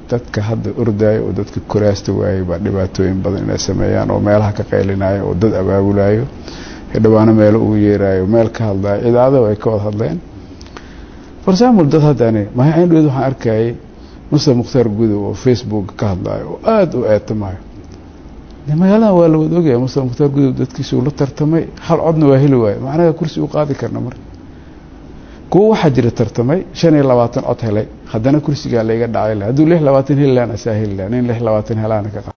dadka hadda ordaayo oo dadka koraasta waayey baa dhibaatooyin badan inay sameeyaan oo meelaha ka qaylinayo oo dad abaabulayo dhawaano meelo ugu yeeraayo meel ka hadlayo idaacado ay ka wada hadleen for example dad haddani mahindhood waxaan arkayay muster mukhtaar gudow oo facebook ka hadlayo oo aada u eetamayo magaalada waa la wada ogaya muster mukhtaar gudow dadkiisuu la tartamay hal codna waa heli waayo macnaha kursi u qaadi karna marka kuwa waxaa jira tartamay shan iyo labaatan cod helay haddana kursigaa layga dhacay hadduu lix labaatan heli lahan asaa heli laha nin lix labaatan helaana ka